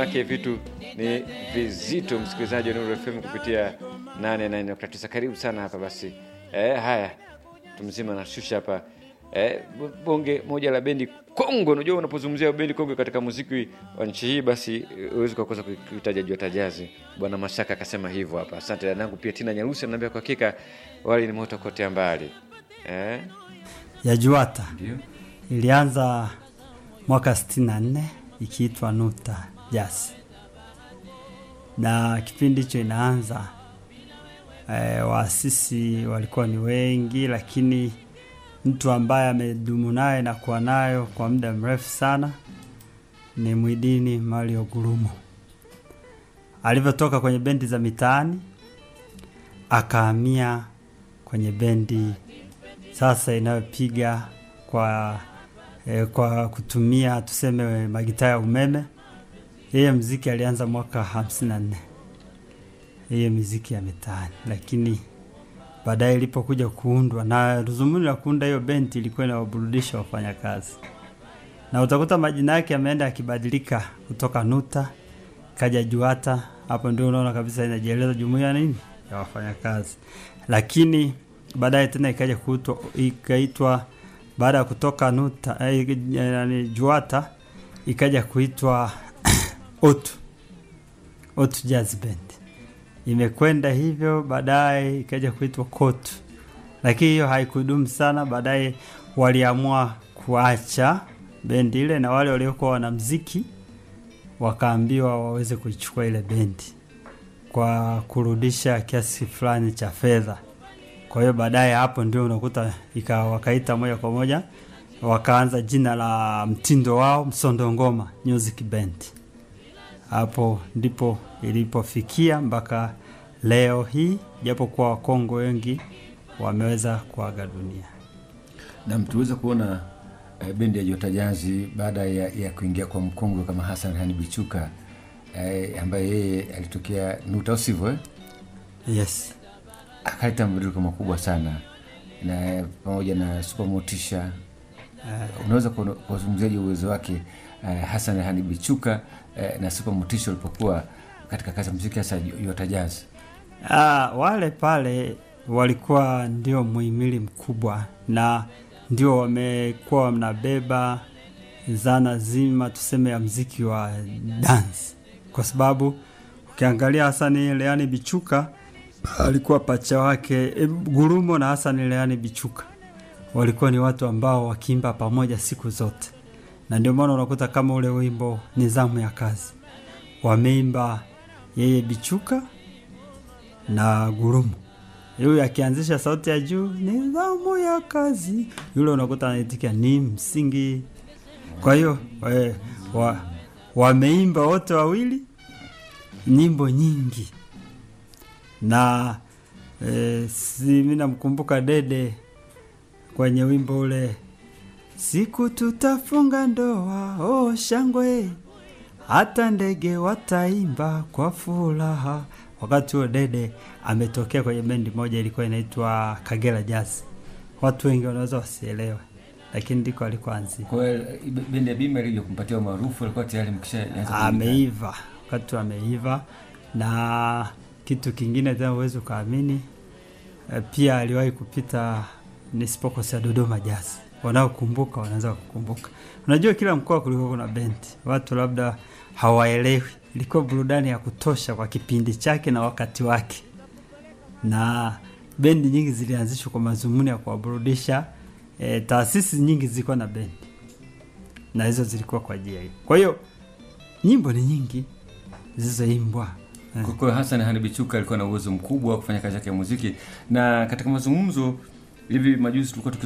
maanake vitu ni vizito, msikilizaji wa Nuru FM kupitia 88.9. Karibu sana hapa basi. Eh, haya tumzima na shusha hapa eh, bonge moja la bendi Kongo. Unajua, unapozungumzia bendi Kongo katika muziki wa nchi hii, basi huwezi kukosa kuitaja Jua Tajazi. Bwana Mashaka akasema hivyo hapa. Asante dadangu. Pia Tina Nyarusi ananiambia kwa hakika wali ni moto kote mbali eh? ya Juata Ndio. ilianza mwaka 64 ikiitwa Nuta Jazz, na kipindi hicho inaanza e, waasisi walikuwa ni wengi, lakini mtu ambaye amedumu naye na kuwa nayo kwa muda mrefu sana ni Mwidini Mario Gurumo. Alivyotoka kwenye bendi za mitaani akahamia kwenye bendi sasa inayopiga kwa e, kwa kutumia tuseme magitaa ya umeme. Yeye mziki alianza mwaka 54 yeye miziki ya mitaani, lakini baadaye ilipokuja kuundwa na dhumuni la kuunda hiyo bendi ilikuwa inawaburudisha wafanyakazi, na utakuta majina yake yameenda yakibadilika kutoka Nuta kaja Juata. Hapo ndio unaona kabisa inajieleza jumuiya nini ya wafanyakazi, lakini baadaye tena ikaja kuitwa ikaitwa baada ya kutoka Nuta eh, yani Juata ikaja kuitwa Otu Otu Jazz Band. Imekwenda hivyo, baadaye ikaja kuitwa Kotu, lakini hiyo haikudumu sana. Baadaye waliamua kuacha bendi ile, na wale waliokuwa wanamziki wakaambiwa waweze kuichukua ile bendi kwa kurudisha kiasi fulani cha fedha. Kwa hiyo baadaye hapo ndio unakuta ika wakaita moja kwa moja wakaanza jina la mtindo wao Msondo Ngoma Music Band. Hapo ndipo ilipofikia mpaka leo hii, japo kuwa Wakongo wengi wameweza kuaga dunia. na tuweza kuona eh, bendi ya Jota Jazi baada ya, ya kuingia kwa mkongwe kama Hassan Hani Bichuka eh, ambaye yeye alitokea Nuta, sivyo eh? Yes. akaleta mabadiliko makubwa sana na pamoja na Super Motisha. Unaweza kuona- kuwazungumziaje uwezo wake eh, Hassan Hani Bichuka eh, na Super Motisha walipokuwa katika kazi ya muziki hasa Jota Jazi? Ah, wale pale walikuwa ndio muhimili mkubwa na ndio wamekuwa wanabeba zana zima tuseme ya mziki wa dance, kwa sababu ukiangalia Hasani Leani Bichuka alikuwa pacha wake e, Gurumo na Hasani Leani Bichuka walikuwa ni watu ambao wakiimba pamoja siku zote, na ndio maana unakuta kama ule wimbo Nizamu ya Kazi wameimba yeye Bichuka na Gurumo. Yule akianzisha sauti ya juu, nidhamu ya kazi, yule unakuta anaitikia ni msingi. Kwa hiyo we- wa, wameimba wote wawili nyimbo nyingi na e, si mimi namkumbuka Dede kwenye wimbo ule siku tutafunga ndoa, oh shangwe, hata ndege wataimba kwa furaha. Wakati huo Dede ametokea kwenye bendi moja ilikuwa inaitwa Kagera Jazz. Watu wengi wanaweza wasielewe, lakini ndiko alikoanzia. Kwa hiyo eh, bendi ya Bima ilija kumpatia umaarufu, alikuwa tayari mkishaanza Ameiva wakati ameiva, na kitu kingine tena huwezi ukaamini, eh, pia aliwahi kupita nisipokosea Dodoma Jazz. Wanaokumbuka wanaweza kukumbuka. Unajua, kila mkoa kulikuwa kuna bendi, watu labda hawaelewi. Ilikuwa burudani ya kutosha kwa kipindi chake na wakati wake, na bendi nyingi zilianzishwa kwa madhumuni ya kuwaburudisha. E, taasisi nyingi zilikuwa na bendi na hizo zilikuwa kwa ajili hiyo. Kwa hiyo nyimbo ni nyingi zilizoimbwa eh. Kwa hiyo Hassan Hani Bichuka alikuwa na uwezo mkubwa wa kufanya kazi yake ya muziki, na katika mazungumzo hivi majuzi tulikuwa tuki